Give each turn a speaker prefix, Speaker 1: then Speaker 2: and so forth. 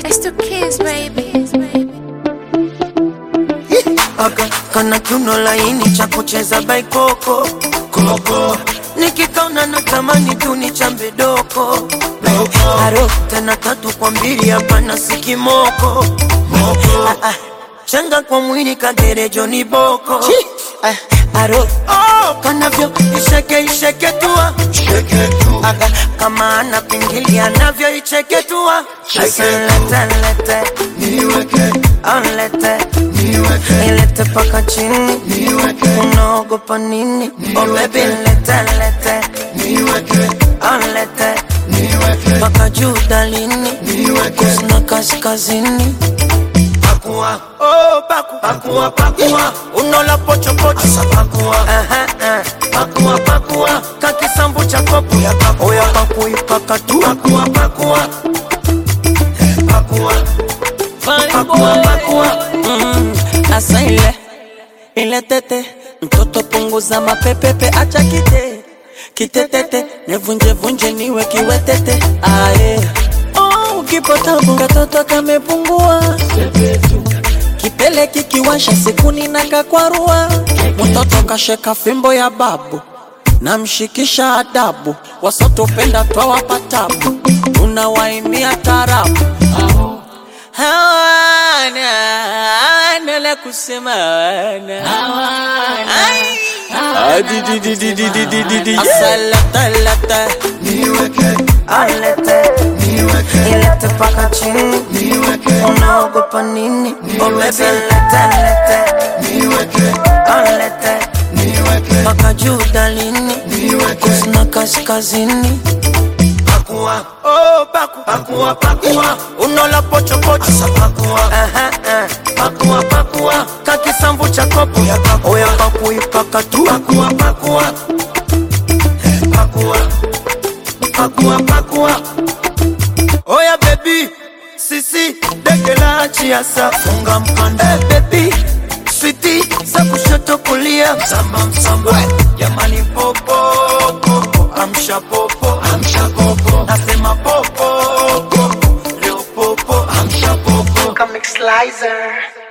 Speaker 1: It's the kids, baby.
Speaker 2: Aka kana kiuno laini cha kucheza baikoko koko nikikaona natamani tu ni chambe doko aro tena tatu kwa mbili hapana sikimoko Ah, ah, changa kwa mwili kagerejo ni boko Ah, aro oh, kanavyo isheke isheke tua Aga, kama ana pingili anavyo icheke tua Asa lete lete Onlete ilete paka chini unaogopa nini oh baby lete lete Onlete paka juu dalini kusina kaskazini pakua oh paku pakua pakua unola pocho pocho asa pakua aha uh, pakua pakua kakisambu cha kopo ya pakua oya pakui pakatu pakua pakua Eh, pakua pakua pakua
Speaker 3: Mm, asa ile ile tete mtoto punguza mapepepe acha kite kitetete nevunje vunje niwe kiwetete aye oh, ukipotabu katoto kamepungua kipele kikiwasha sikuni na kakwarua mtoto kasheka fimbo ya babu namshikisha adabu wasotopenda twawapa tabu tunawaimia tarabu hawana hawana la kusema hawana Ai. Adi di di di di di di di di. Asalata lata
Speaker 2: alete ilete paka chini unaogopa nini oh baby lete lete alete paka juu dalini kusina kaskazini pakua oh paku pakua pakua unola pocho pocho asa pakua aha uh, pakua pakua kakisambu cha kopo ya pakua oya pakui pakatu pakua pakua Eh, pakua pakua pakua oya bebi sisi dege la chiasa funga mkanda hey, bebi switi za kushoto kulia msamba msamba jamani popo popo amsha popo amsha popo nasema popo popo leo popo amsha popo
Speaker 4: Comic Slicer.